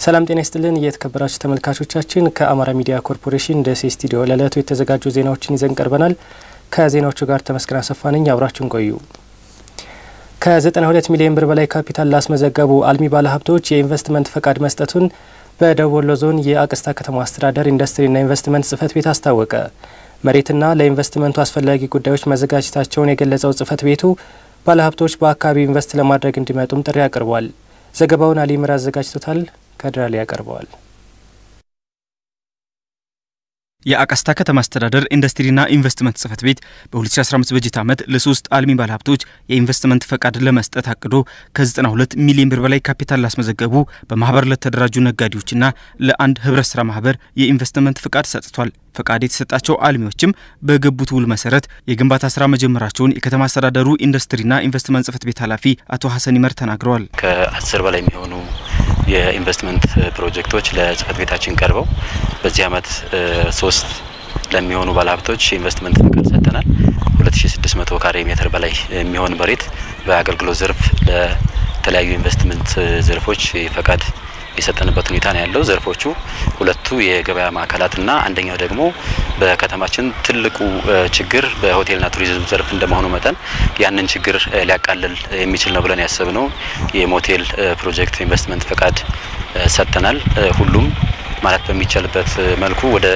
ሰላም ጤና ይስጥልን የተከበራችሁ ተመልካቾቻችን፣ ከአማራ ሚዲያ ኮርፖሬሽን ደሴ ስቱዲዮ ለዕለቱ የተዘጋጁ ዜናዎችን ይዘን ቀርበናል። ከዜናዎቹ ጋር ተመስገን አሰፋ ነኝ። አብራችሁን ቆዩ። ከ92 ሚሊዮን ብር በላይ ካፒታል ላስመዘገቡ አልሚ ባለሀብቶች የኢንቨስትመንት ፈቃድ መስጠቱን በደቡብ ወሎ ዞን የአቅስታ ከተማ አስተዳደር ኢንዱስትሪና ኢንቨስትመንት ጽህፈት ቤት አስታወቀ። መሬትና ለኢንቨስትመንቱ አስፈላጊ ጉዳዮች መዘጋጀታቸውን የገለጸው ጽህፈት ቤቱ ባለሀብቶች በአካባቢው ኢንቨስት ለማድረግ እንዲመጡም ጥሪ አቅርቧል። ዘገባውን አሊምር አዘጋጅቶታል። ከድራሌ ያቀርበዋል። የአቃስታ ከተማ አስተዳደር ኢንዱስትሪና ኢንቨስትመንት ጽህፈት ቤት በ2015 በጀት ዓመት ለሶስት አልሚ ባለሀብቶች የኢንቨስትመንት ፈቃድ ለመስጠት አቅዶ ከ92 ሚሊዮን ብር በላይ ካፒታል ላስመዘገቡ በማህበር ለተደራጁ ነጋዴዎችና ለአንድ ህብረት ስራ ማህበር የኢንቨስትመንት ፈቃድ ሰጥቷል። ፈቃድ የተሰጣቸው አልሚዎችም በገቡት ውል መሰረት የግንባታ ስራ መጀመራቸውን የከተማ አስተዳደሩ ኢንዱስትሪና ኢንቨስትመንት ጽህፈት ቤት ኃላፊ አቶ ሀሰን ይመር ተናግረዋል። ከአስር በላይ የሚሆኑ የኢንቨስትመንት ፕሮጀክቶች ለጽህፈት ቤታችን ቀርበው በዚህ አመት ሶስት ለሚሆኑ ባለሀብቶች የኢንቨስትመንት ፈቃድ ሰጥተናል። 2600 ካሬ ሜትር በላይ የሚሆን መሬት በአገልግሎት ዘርፍ ለተለያዩ ኢንቨስትመንት ዘርፎች ፈቃድ የሰጠንበት ሁኔታ ነው ያለው። ዘርፎቹ ሁለቱ የገበያ ማዕከላትና አንደኛው ደግሞ በከተማችን ትልቁ ችግር በሆቴልና ቱሪዝም ዘርፍ እንደመሆኑ መጠን ያንን ችግር ሊያቃልል የሚችል ነው ብለን ያሰብነው የሞቴል ፕሮጀክት ኢንቨስትመንት ፈቃድ ሰጥተናል። ሁሉም ማለት በሚቻልበት መልኩ ወደ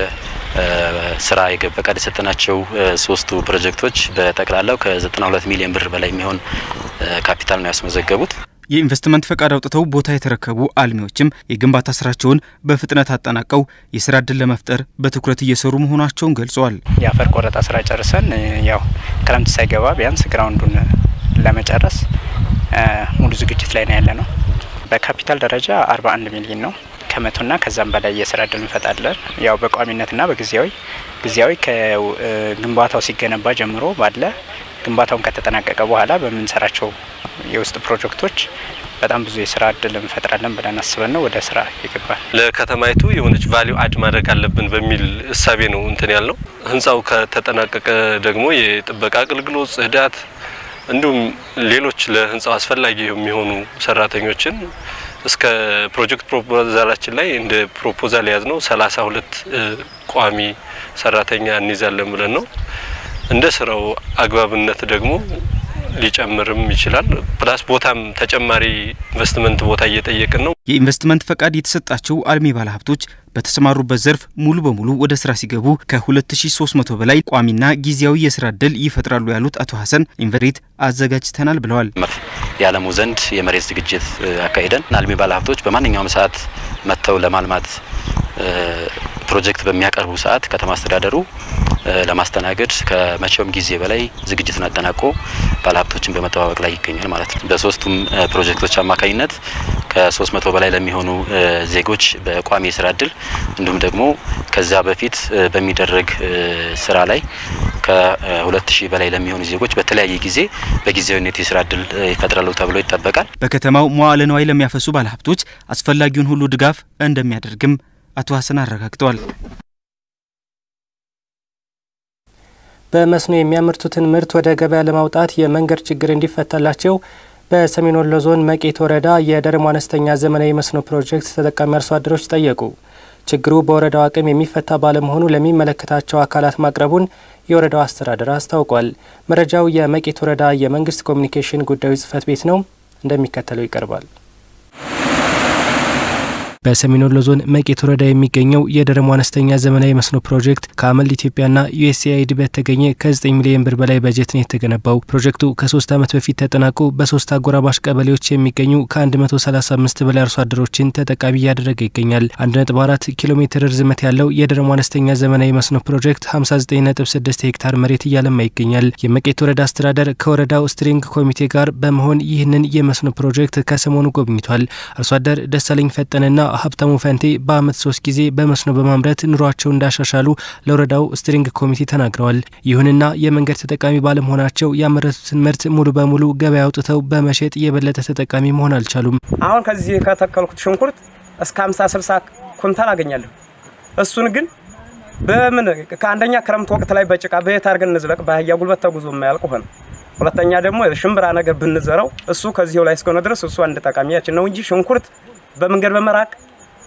ስራ ፈቃድ የሰጠናቸው ሶስቱ ፕሮጀክቶች በጠቅላላው ከ92 ሚሊዮን ብር በላይ የሚሆን ካፒታል ነው ያስመዘገቡት። የኢንቨስትመንት ፈቃድ አውጥተው ቦታ የተረከቡ አልሚዎችም የግንባታ ስራቸውን በፍጥነት አጠናቀው የስራ እድል ለመፍጠር በትኩረት እየሰሩ መሆናቸውን ገልጸዋል። የአፈር ቆረጣ ስራ ጨርሰን ያው ክረምት ሳይገባ ቢያንስ ግራውንዱን ለመጨረስ ሙሉ ዝግጅት ላይ ነው ያለ ነው። በካፒታል ደረጃ 41 ሚሊዮን ነው። ከመቶና ከዛም በላይ የስራ እድል እንፈጣለን። ያው በቋሚነትና በጊዜያዊ ጊዜያዊ ከግንባታው ሲገነባ ጀምሮ ባለ ግንባታውን ከተጠናቀቀ በኋላ በምንሰራቸው የውስጥ ፕሮጀክቶች በጣም ብዙ የስራ እድል እንፈጥራለን ብለን አስበን ነው ወደ ስራ ይገባል። ለከተማይቱ የሆነች ቫሊዩ አድ ማድረግ አለብን በሚል እሳቤ ነው እንትን ያልነው። ህንፃው ከተጠናቀቀ ደግሞ የጥበቃ አገልግሎት፣ ጽዳት እንዲሁም ሌሎች ለህንፃው አስፈላጊ የሚሆኑ ሰራተኞችን እስከ ፕሮጀክት ፕሮፖዛላችን ላይ እንደ ፕሮፖዛል የያዝ ነው ሰላሳ ሁለት ቋሚ ሰራተኛ እንይዛለን ብለን ነው እንደ ስራው አግባብነት ደግሞ ሊጨምርም ይችላል። ፕላስ ቦታም ተጨማሪ ኢንቨስትመንት ቦታ እየጠየቅን ነው። የኢንቨስትመንት ፈቃድ የተሰጣቸው አልሚ ባለሀብቶች በተሰማሩበት ዘርፍ ሙሉ በሙሉ ወደ ስራ ሲገቡ ከ2300 በላይ ቋሚና ጊዜያዊ የስራ እድል ይፈጥራሉ ያሉት አቶ ሀሰን ኢንቨሬት አዘጋጅተናል ብለዋል። የዓለሙ ዘንድ የመሬት ዝግጅት አካሂደን አልሚ ባለሀብቶች በማንኛውም ሰዓት መጥተው ለማልማት ፕሮጀክት በሚያቀርቡ ሰዓት ከተማ አስተዳደሩ ለማስተናገድ ከመቼውም ጊዜ በላይ ዝግጅትን አጠናቆ ባለሀብቶችን በመጠባበቅ ላይ ይገኛል ማለት ነው። በሶስቱም ፕሮጀክቶች አማካኝነት ከሶስት መቶ በላይ ለሚሆኑ ዜጎች በቋሚ የስራ እድል እንዲሁም ደግሞ ከዛ በፊት በሚደረግ ስራ ላይ ከሁለት ሺህ በላይ ለሚሆኑ ዜጎች በተለያየ ጊዜ በጊዜያዊነት የስራ እድል ይፈጥራሉ ተብሎ ይጠበቃል። በከተማው መዋዕለ ንዋይ ለሚያፈሱ ባለሀብቶች አስፈላጊውን ሁሉ ድጋፍ እንደሚያደርግም አቶ ሀሰን አረጋግጠዋል። በመስኖ የሚያመርቱትን ምርት ወደ ገበያ ለማውጣት የመንገድ ችግር እንዲፈታላቸው በሰሜን ወሎ ዞን መቄት ወረዳ የደረሞ አነስተኛ ዘመናዊ መስኖ ፕሮጀክት ተጠቃሚ አርሶ አደሮች ጠየቁ። ችግሩ በወረዳው አቅም የሚፈታ ባለመሆኑ ለሚመለከታቸው አካላት ማቅረቡን የወረዳው አስተዳደር አስታውቋል። መረጃው የመቄት ወረዳ የመንግስት ኮሚኒኬሽን ጉዳዮች ጽህፈት ቤት ነው፣ እንደሚከተለው ይቀርባል። በሰሜን ወሎ ዞን መቄት ወረዳ የሚገኘው የደረሞ አነስተኛ ዘመናዊ መስኖ ፕሮጀክት ከአመል ኢትዮጵያና ዩኤስኤአይዲ በተገኘ ከ9 ሚሊዮን ብር በላይ በጀት ነው የተገነባው። ፕሮጀክቱ ከሶስት ዓመት በፊት ተጠናቆ በሶስት አጎራባሽ ቀበሌዎች የሚገኙ ከ135 በላይ አርሶ አደሮችን ተጠቃሚ እያደረገ ይገኛል። 1.4 ኪሎ ሜትር ርዝመት ያለው የደረሞ አነስተኛ ዘመናዊ መስኖ ፕሮጀክት 596 ሄክታር መሬት እያለማ ይገኛል። የመቄት ወረዳ አስተዳደር ከወረዳው ስትሪንግ ኮሚቴ ጋር በመሆን ይህንን የመስኖ ፕሮጀክት ከሰሞኑ ጎብኝቷል። አርሶ አደር ደሳለኝ ፈጠንና ሀብታሙ ፈንቴ በአመት ሶስት ጊዜ በመስኖ በማምረት ኑሯቸውን እንዳሻሻሉ ለወረዳው ስትሪንግ ኮሚቴ ተናግረዋል። ይሁንና የመንገድ ተጠቃሚ ባለመሆናቸው ያመረቱትን ምርት ሙሉ በሙሉ ገበያ አውጥተው በመሸጥ የበለጠ ተጠቃሚ መሆን አልቻሉም። አሁን ከዚህ ከተከልኩት ሽንኩርት እስከ 50 60 ኩንታል አገኛለሁ። እሱን ግን በምን ከአንደኛ ክረምት ወቅት ላይ በጭቃ በየት አድርገን እንዝለቅ? በአህያ ጉልበት ተጉዞ የማያልቅ ሆነ። ሁለተኛ ደግሞ ሽምብራ ነገር ብንዘራው እሱ ከዚሁ ላይ እስከሆነ ድረስ እሱ አንድ ጠቃሚያችን ነው እንጂ ሽንኩርት በመንገድ በመራቅ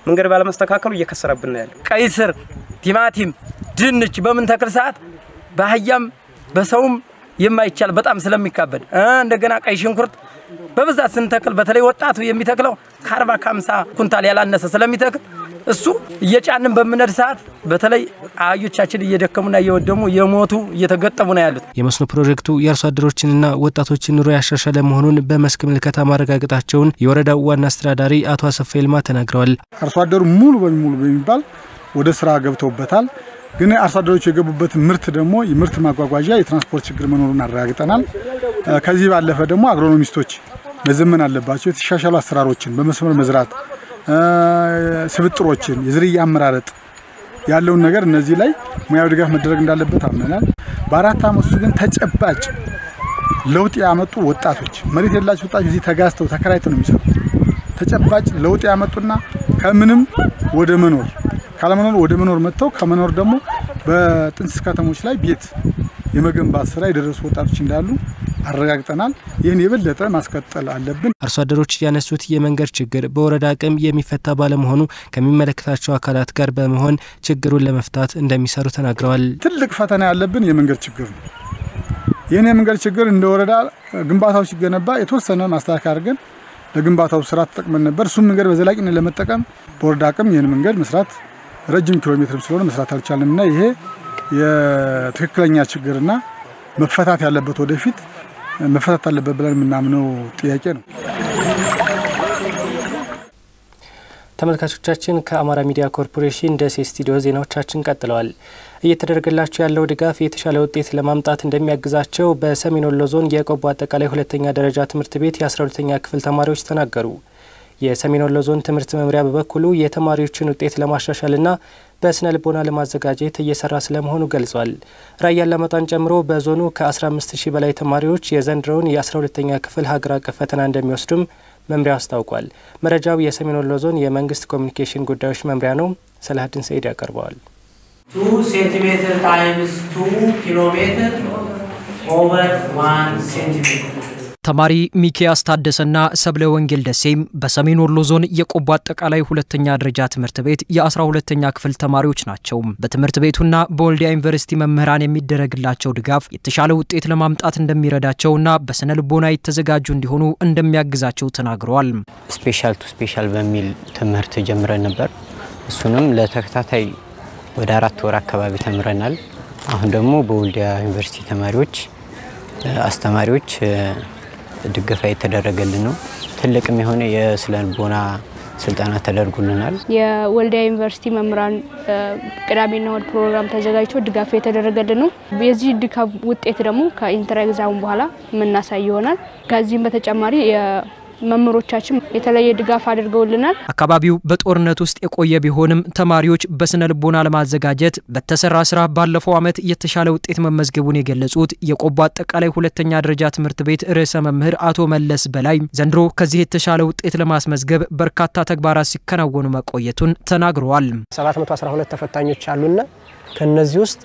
መንገድ ባለመስተካከሉ እየከሰረብን ያለ ቀይ ስር፣ ቲማቲም፣ ድንች በምን ተክል ሰዓት በአህያም በሰውም የማይቻል በጣም ስለሚካበድ እንደገና ቀይ ሽንኩርት በብዛት ስንተክል በተለይ ወጣቱ የሚተክለው ከአርባ ከአምሳ ኩንታል ያላነሰ ስለሚተክል እሱ እየጫንን በምነድ ሰዓት በተለይ አህዮቻችን እየደከሙና እየወደሙ የሞቱ እየተገጠሙ ነው ያሉት። የመስኖ ፕሮጀክቱ የአርሶ አደሮችንና ወጣቶችን ኑሮ ያሻሻለ መሆኑን በመስክ ምልከታ ማረጋገጣቸውን የወረዳው ዋና አስተዳዳሪ አቶ አሰፋ ይልማ ተናግረዋል። አርሶ አደሩ ሙሉ በሙሉ በሚባል ወደ ስራ ገብተውበታል። ግን አርሶ አደሮች የገቡበት ምርት ደግሞ የምርት ማጓጓዣ የትራንስፖርት ችግር መኖሩን አረጋግጠናል። ከዚህ ባለፈ ደግሞ አግሮኖሚስቶች መዘመን አለባቸው። የተሻሻሉ አሰራሮችን በመስመር መዝራት ስብጥሮችን፣ የዝርያ አመራረጥ ያለውን ነገር እነዚህ ላይ ሙያዊ ድጋፍ መደረግ እንዳለበት አምነናል። በአራት አመት ውስጥ ግን ተጨባጭ ለውጥ ያመጡ ወጣቶች መሬት የሌላቸው ወጣቶች እዚህ ተጋዝተው ተከራይተው ነው የሚሰሩ ተጨባጭ ለውጥ ያመጡና ከምንም ወደ መኖር ካለመኖር ወደ መኖር መጥተው ከመኖር ደግሞ በጥንስስ ከተሞች ላይ ቤት የመገንባት ስራ የደረሱ ወጣቶች እንዳሉ አረጋግጠናል። ይህን የበለጠ ማስቀጠል አለብን። አርሶ አደሮች ያነሱት የመንገድ ችግር በወረዳ አቅም የሚፈታ ባለመሆኑ ከሚመለከታቸው አካላት ጋር በመሆን ችግሩን ለመፍታት እንደሚሰሩ ተናግረዋል። ትልቅ ፈተና ያለብን የመንገድ ችግር ነው። ይህን የመንገድ ችግር እንደ ወረዳ ግንባታው ሲገነባ የተወሰነ ማስተካከያ አድርገን ለግንባታው ስራ ተጠቅመን ነበር። እሱም መንገድ በዘላቂነት ለመጠቀም በወረዳ አቅም ይህን መንገድ መስራት ረጅም ኪሎ ሜትርም ስለሆነ መስራት አልቻለም እና ይሄ የትክክለኛ ችግርና መፈታት ያለበት ወደፊት መፈታት አለበት ብለን የምናምነው ጥያቄ ነው። ተመልካቾቻችን ከአማራ ሚዲያ ኮርፖሬሽን ደሴ ስቱዲዮ ዜናዎቻችን ቀጥለዋል። እየተደረገላቸው ያለው ድጋፍ የተሻለ ውጤት ለማምጣት እንደሚያግዛቸው በሰሜን ወሎ ዞን የቆቦ አጠቃላይ ሁለተኛ ደረጃ ትምህርት ቤት የ12ተኛ ክፍል ተማሪዎች ተናገሩ። የሰሜን ወሎ ዞን ትምህርት መምሪያ በበኩሉ የተማሪዎችን ውጤት ለማሻሻልና በስነ ልቦና ለማዘጋጀት እየሰራ ስለመሆኑ ገልጿል። ራያ አላማጣን ጨምሮ በዞኑ ከ15 ሺህ በላይ ተማሪዎች የዘንድሮውን የ12ተኛ ክፍል ሀገር አቀፍ ፈተና እንደሚወስዱም መምሪያው አስታውቋል። መረጃው የሰሜን ወሎ ዞን የመንግስት ኮሚኒኬሽን ጉዳዮች መምሪያ ነው። ሰላሀዲን ሰኢድ ያቀርበዋል። ቱ ሴንቲሜትር ታይምስ ቱ ኪሎ ሜትር ኦቨር ዋን ሴንቲሜትር ተማሪ ሚኪያስ ታደሰና ሰብለ ወንጌል ደሴም በሰሜን ወሎ ዞን የቆቦ አጠቃላይ ሁለተኛ ደረጃ ትምህርት ቤት የአስራ ሁለተኛ ክፍል ተማሪዎች ናቸው። በትምህርት ቤቱና በወልዲያ ዩኒቨርሲቲ መምህራን የሚደረግላቸው ድጋፍ የተሻለ ውጤት ለማምጣት እንደሚረዳቸውና በስነ ልቦና የተዘጋጁ እንዲሆኑ እንደሚያግዛቸው ተናግረዋል። ስፔሻል ቱ ስፔሻል በሚል ትምህርት ጀምረን ነበር። እሱንም ለተከታታይ ወደ አራት ወር አካባቢ ተምረናል። አሁን ደግሞ በወልዲያ ዩኒቨርሲቲ ተማሪዎች አስተማሪዎች ድገፋ የተደረገልን ነው። ትልቅም የሆነ የስነ ልቦና ስልጠና ተደርጎልናል። የወልዲያ ዩኒቨርሲቲ መምህራን ቅዳሜና እሁድ ፕሮግራም ተዘጋጅቶ ድጋፍ የተደረገልን ነው። የዚህ ድጋፍ ውጤት ደግሞ ከኢንተር ኤግዛሙ በኋላ የምናሳይ ይሆናል። ከዚህም በተጨማሪ መምህሮቻችን የተለየ ድጋፍ አድርገውልናል። አካባቢው በጦርነት ውስጥ የቆየ ቢሆንም ተማሪዎች በስነ ልቦና ለማዘጋጀት በተሰራ ስራ ባለፈው ዓመት የተሻለ ውጤት መመዝገቡን የገለጹት የቆቦ አጠቃላይ ሁለተኛ ደረጃ ትምህርት ቤት ርዕሰ መምህር አቶ መለስ በላይ ዘንድሮ ከዚህ የተሻለ ውጤት ለማስመዝገብ በርካታ ተግባራት ሲከናወኑ መቆየቱን ተናግረዋል። 712 ተፈታኞች አሉና ከነዚህ ውስጥ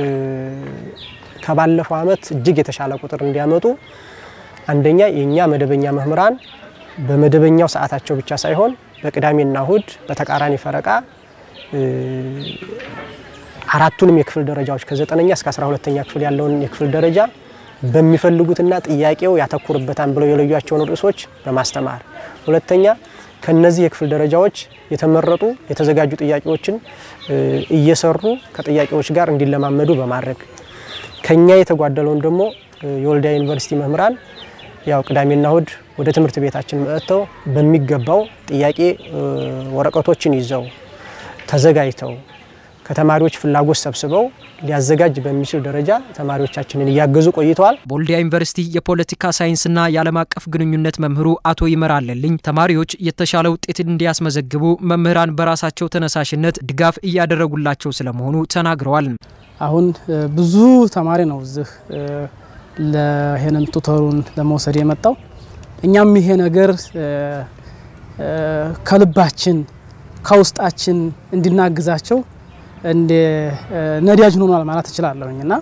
ከባለፈው ዓመት እጅግ የተሻለ ቁጥር እንዲያመጡ አንደኛ የእኛ መደበኛ መምህራን በመደበኛው ሰዓታቸው ብቻ ሳይሆን በቅዳሜና እሁድ በተቃራኒ ፈረቃ አራቱንም የክፍል ደረጃዎች ከዘጠነኛ እስከ አስራ ሁለተኛ ክፍል ያለውን የክፍል ደረጃ በሚፈልጉትና ጥያቄው ያተኩርበታል ብለው የለዩቸውን ርዕሶች በማስተማር ሁለተኛ ከነዚህ የክፍል ደረጃዎች የተመረጡ የተዘጋጁ ጥያቄዎችን እየሰሩ ከጥያቄዎች ጋር እንዲለማመዱ በማድረግ ከኛ የተጓደለውን ደግሞ የወልዲያ ዩኒቨርሲቲ መምህራን ያው ቅዳሜና እሁድ ወደ ትምህርት ቤታችን መጥተው በሚገባው ጥያቄ ወረቀቶችን ይዘው ተዘጋጅተው ከተማሪዎች ፍላጎት ሰብስበው ሊያዘጋጅ በሚችል ደረጃ ተማሪዎቻችንን እያገዙ ቆይተዋል። በወልዲያ ዩኒቨርሲቲ የፖለቲካ ሳይንስና የዓለም አቀፍ ግንኙነት መምህሩ አቶ ይመራለልኝ ተማሪዎች የተሻለ ውጤት እንዲያስመዘግቡ መምህራን በራሳቸው ተነሳሽነት ድጋፍ እያደረጉላቸው ስለመሆኑ ተናግረዋል። አሁን ብዙ ተማሪ ነው እዚህ ለይሄንን ቱተሩን ለመውሰድ የመጣው እኛም ይሄ ነገር ከልባችን ከውስጣችን እንድናግዛቸው እንደ ነዳጅ ሆኗል ማለት እችላለሁኝ እና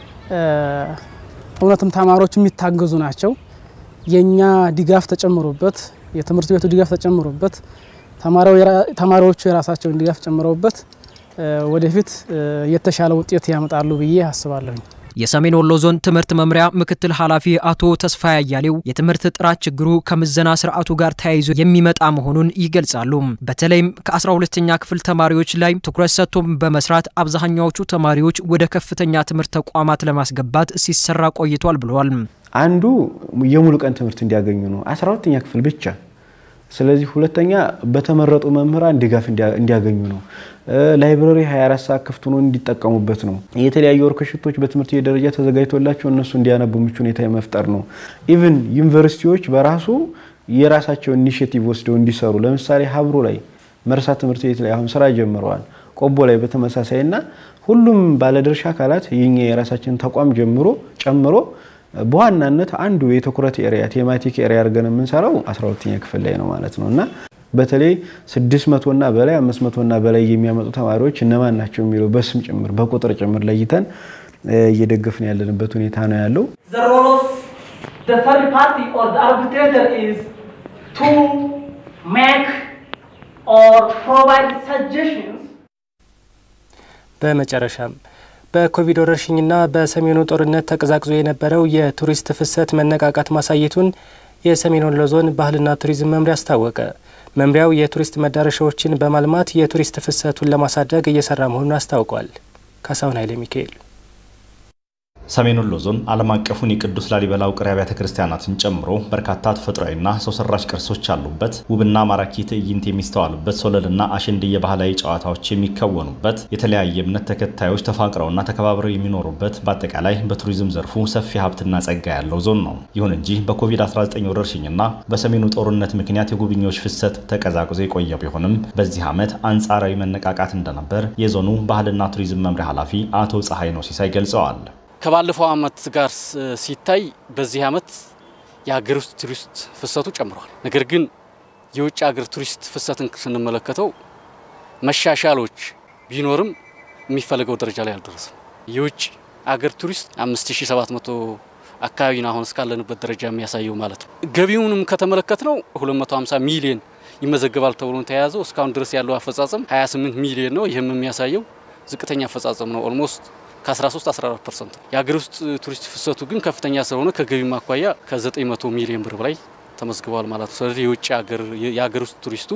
እውነትም ተማሪዎች የሚታገዙ ናቸው። የእኛ ድጋፍ ተጨምሮበት የትምህርት ቤቱ ድጋፍ ተጨምሮበት ተማሪዎቹ የራሳቸውን ድጋፍ ጨምረውበት ወደፊት የተሻለ ውጤት ያመጣሉ ብዬ አስባለሁኝ። የሰሜን ወሎ ዞን ትምህርት መምሪያ ምክትል ኃላፊ አቶ ተስፋ ያያሌው የትምህርት ጥራት ችግሩ ከምዘና ስርዓቱ ጋር ተያይዞ የሚመጣ መሆኑን ይገልጻሉ። በተለይም ከ12ኛ ክፍል ተማሪዎች ላይ ትኩረት ሰጥቶ በመስራት አብዛኛዎቹ ተማሪዎች ወደ ከፍተኛ ትምህርት ተቋማት ለማስገባት ሲሰራ ቆይቷል ብለዋል። አንዱ የሙሉ ቀን ትምህርት እንዲያገኙ ነው፣ 12ኛ ክፍል ብቻ። ስለዚህ ሁለተኛ በተመረጡ መምህራን ድጋፍ እንዲያገኙ ነው። ላይብረሪ 24 ሰዓት ክፍት ሆኖ እንዲጠቀሙበት ነው። የተለያዩ ወርክሾፖች በትምህርት ቤት ደረጃ ተዘጋጅቶላቸው እነሱ እንዲያነቡ ምቹ ሁኔታ የመፍጠር ነው። ኢቭን ዩኒቨርሲቲዎች በራሱ የራሳቸው ኢኒሽቲቭ ወስደው እንዲሰሩ ለምሳሌ ሀብሮ ላይ መርሳ ትምህርት ቤት ላይ አሁን ስራ ጀምረዋል። ቆቦ ላይ በተመሳሳይ እና ሁሉም ባለድርሻ አካላት የኛ የራሳችን ተቋም ጀምሮ ጨምሮ በዋናነት አንዱ የትኩረት ኤሪያ ቴማቲክ ኤሪያ አድርገን የምንሰራው 12ኛ ክፍል ላይ ነው ማለት ነው እና በተለይ 600 እና በላይ 500 እና በላይ የሚያመጡ ተማሪዎች እነማን ናቸው የሚለው በስም ጭምር በቁጥር ጭምር ለይተን እየደገፍን ያለንበት ሁኔታ ነው ያለው። በመጨረሻም በኮቪድ ወረርሽኝና በሰሜኑ ጦርነት ተቀዛቅዞ የነበረው የቱሪስት ፍሰት መነቃቃት ማሳየቱን የሰሜን ወሎ ዞን ባህልና ቱሪዝም መምሪያ አስታወቀ። መምሪያው የቱሪስት መዳረሻዎችን በማልማት የቱሪስት ፍሰቱን ለማሳደግ እየሰራ መሆኑን አስታውቋል። ካሳሁን ኃይለ ሚካኤል ሰሜን ወሎ ዞን ዓለም አቀፉን የቅዱስ ላሊበላ ውቅር አብያተ ክርስቲያናትን ጨምሮ በርካታ ተፈጥሯዊና ሰው ሰራሽ ቅርሶች ያሉበት ውብና ማራኪ ትዕይንት የሚስተዋሉበት ሶለልና አሸንድየ ባህላዊ ጨዋታዎች የሚከወኑበት የተለያየ እምነት ተከታዮች ተፋቅረውና ተከባብረው የሚኖሩበት በአጠቃላይ በቱሪዝም ዘርፉ ሰፊ ሀብትና ጸጋ ያለው ዞን ነው። ይሁን እንጂ በኮቪድ-19 ወረርሽኝና በሰሜኑ ጦርነት ምክንያት የጎብኚዎች ፍሰት ተቀዛቅዞ የቆየ ቢሆንም በዚህ ዓመት አንጻራዊ መነቃቃት እንደነበር የዞኑ ባህልና ቱሪዝም መምሪያ ኃላፊ አቶ ፀሐይ ነው ሲሳይ ገልጸዋል። ከባለፈው ዓመት ጋር ሲታይ በዚህ ዓመት የሀገር ውስጥ ቱሪስት ፍሰቱ ጨምሯል። ነገር ግን የውጭ ሀገር ቱሪስት ፍሰትን ስንመለከተው መሻሻሎች ቢኖርም የሚፈለገው ደረጃ ላይ አልደረሰም። የውጭ አገር ቱሪስት 5700 አካባቢ ነው አሁን እስካለንበት ደረጃ የሚያሳየው ማለት ነው። ገቢውንም ከተመለከት ነው 250 ሚሊዮን ይመዘገባል ተብሎ ተያያዘው እስካሁን ድረስ ያለው አፈጻጸም 28 ሚሊዮን ነው። ይህም የሚያሳየው ዝቅተኛ አፈጻጸም ነው ኦልሞስት ከ13 14 ፐርሰንት ነው። የሀገር ውስጥ ቱሪስት ፍሰቱ ግን ከፍተኛ ስለሆነ ከገቢ ማኳያ ከ900 ሚሊዮን ብር በላይ ተመዝግቧል ማለት ነው። ስለዚህ የውጭ የሀገር ውስጥ ቱሪስቱ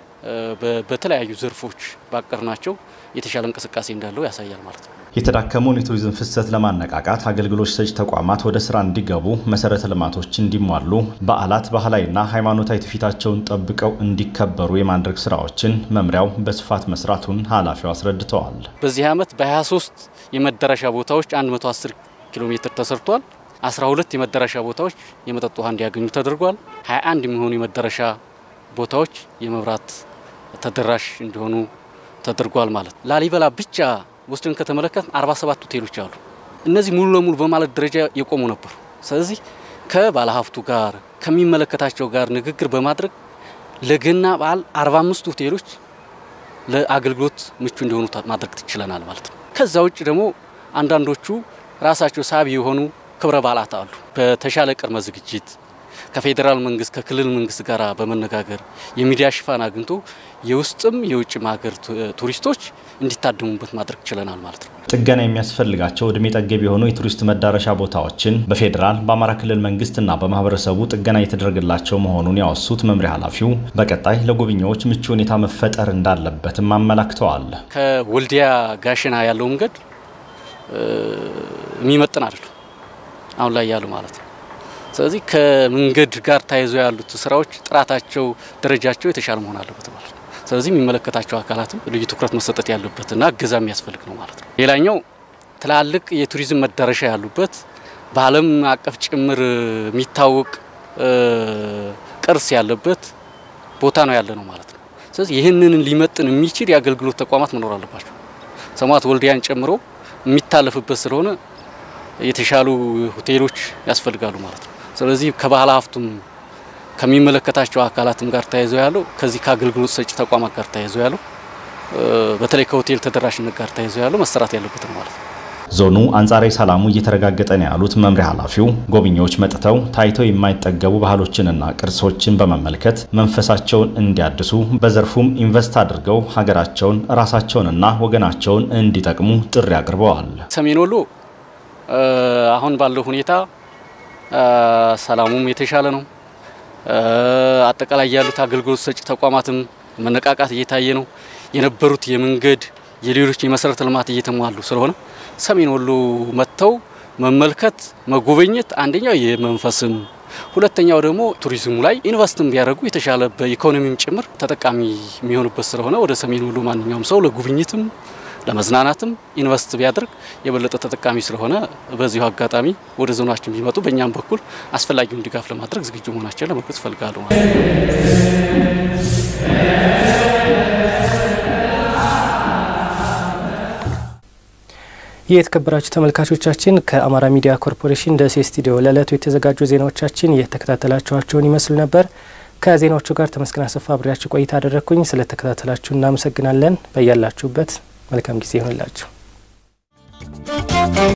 በተለያዩ ዘርፎች ባቀር ናቸው የተሻለ እንቅስቃሴ እንዳለው ያሳያል ማለት ነው። የተዳከመውን የቱሪዝም ፍሰት ለማነቃቃት አገልግሎት ሰጪ ተቋማት ወደ ስራ እንዲገቡ፣ መሰረተ ልማቶች እንዲሟሉ፣ በዓላት ባህላዊና ሃይማኖታዊ ትውፊታቸውን ጠብቀው እንዲከበሩ የማድረግ ስራዎችን መምሪያው በስፋት መስራቱን ኃላፊው አስረድተዋል። በዚህ ዓመት በ23 የመዳረሻ ቦታዎች 110 ኪሎ ሜትር ተሰርቷል። 12 የመዳረሻ ቦታዎች የመጠጥ ውሃ እንዲያገኙ ተደርጓል። 21 የሚሆኑ የመዳረሻ ቦታዎች የመብራት ተደራሽ እንዲሆኑ ተደርጓል ማለት ነው። ላሊበላ ብቻ ወስደን ከተመለከት 47 ሆቴሎች አሉ። እነዚህ ሙሉ ለሙሉ በማለት ደረጃ የቆሙ ነበሩ። ስለዚህ ከባለሀብቱ ጋር ከሚመለከታቸው ጋር ንግግር በማድረግ ለገና በዓል 45 ሆቴሎች ለአገልግሎት ምቹ እንዲሆኑ ማድረግ ትችለናል ማለት ነው። ከዛ ውጭ ደግሞ አንዳንዶቹ ራሳቸው ሳቢ የሆኑ ክብረ በዓላት አሉ። በተሻለ ቅድመ ዝግጅት ከፌዴራል መንግስት ከክልል መንግስት ጋር በመነጋገር የሚዲያ ሽፋን አግኝቶ የውስጥም የውጭም ሀገር ቱሪስቶች እንዲታደሙበት ማድረግ ችለናል ማለት ነው። ጥገና የሚያስፈልጋቸው እድሜ ጠገብ የሆኑ የቱሪስት መዳረሻ ቦታዎችን በፌዴራል በአማራ ክልል መንግስትና በማህበረሰቡ ጥገና እየተደረገላቸው መሆኑን ያወሱት መምሪያ ኃላፊው በቀጣይ ለጎብኚዎች ምቹ ሁኔታ መፈጠር እንዳለበትም አመላክተዋል። ከወልዲያ ጋሸና ያለው መንገድ የሚመጥን አይደሉም አሁን ላይ ያሉ ማለት ነው። ስለዚህ ከመንገድ ጋር ተያይዞ ያሉት ስራዎች ጥራታቸው፣ ደረጃቸው የተሻለ መሆን አለበት ማለት ነው። ስለዚህ የሚመለከታቸው አካላትም ልዩ ትኩረት መሰጠት ያለበትና እገዛ የሚያስፈልግ ነው ማለት ነው። ሌላኛው ትላልቅ የቱሪዝም መዳረሻ ያሉበት በዓለም አቀፍ ጭምር የሚታወቅ ቅርስ ያለበት ቦታ ነው ያለ ነው ማለት ነው። ስለዚህ ይህንን ሊመጥን የሚችል የአገልግሎት ተቋማት መኖር አለባቸው። ሰማዕት ወልዲያን ጨምሮ የሚታለፍበት ስለሆነ የተሻሉ ሆቴሎች ያስፈልጋሉ ማለት ነው። ስለዚህ ከባህል ሀብቱም ከሚመለከታቸው አካላትም ጋር ተያይዞ ያለው ከዚህ ከአገልግሎት ሰጪ ተቋማት ጋር ተያይዞ ያለው በተለይ ከሆቴል ተደራሽነት ጋር ተያይዞ ያለው መሰራት ያለበት ነው ማለት ነው። ዞኑ አንጻራዊ ሰላሙ እየተረጋገጠ ነው ያሉት መምሪያ ኃላፊው ጎብኚዎች መጥተው ታይተው የማይጠገቡ ባህሎችንና ቅርሶችን በመመልከት መንፈሳቸውን እንዲያድሱ በዘርፉም ኢንቨስት አድርገው ሀገራቸውን ራሳቸውንና ወገናቸውን እንዲጠቅሙ ጥሪ አቅርበዋል። ሰሜን ወሎ አሁን ባለው ሁኔታ ሰላሙም የተሻለ ነው። አጠቃላይ ያሉት አገልግሎት ሰጪ ተቋማትም መነቃቃት እየታየ ነው። የነበሩት የመንገድ የሌሎች የመሰረተ ልማት እየተሟሉ ስለሆነ ሰሜን ወሎ መጥተው መመልከት መጎበኘት አንደኛው የመንፈስም ሁለተኛው ደግሞ ቱሪዝሙ ላይ ኢንቨስትም ቢያደርጉ የተሻለ በኢኮኖሚም ጭምር ተጠቃሚ የሚሆኑበት ስለሆነ ወደ ሰሜን ወሎ ማንኛውም ሰው ለጉብኝትም ለመዝናናትም ኢንቨስት ቢያደርግ የበለጠ ተጠቃሚ ስለሆነ በዚሁ አጋጣሚ ወደ ዞናችን ቢመጡ በእኛም በኩል አስፈላጊውን ድጋፍ ለማድረግ ዝግጁ መሆናቸውን ለመግለጽ እፈልጋለሁ። ይህ የተከበራችሁ ተመልካቾቻችን ከአማራ ሚዲያ ኮርፖሬሽን ደሴ ስቱዲዮ ለዕለቱ የተዘጋጁ ዜናዎቻችን የተከታተላችኋቸውን ይመስሉ ነበር። ከዜናዎቹ ጋር ተመስገን አሰፋ አብሬያችሁ ቆይታ አደረግኩኝ። ስለተከታተላችሁ እናመሰግናለን። በያላችሁበት መልካም ጊዜ ይሆንላችሁ።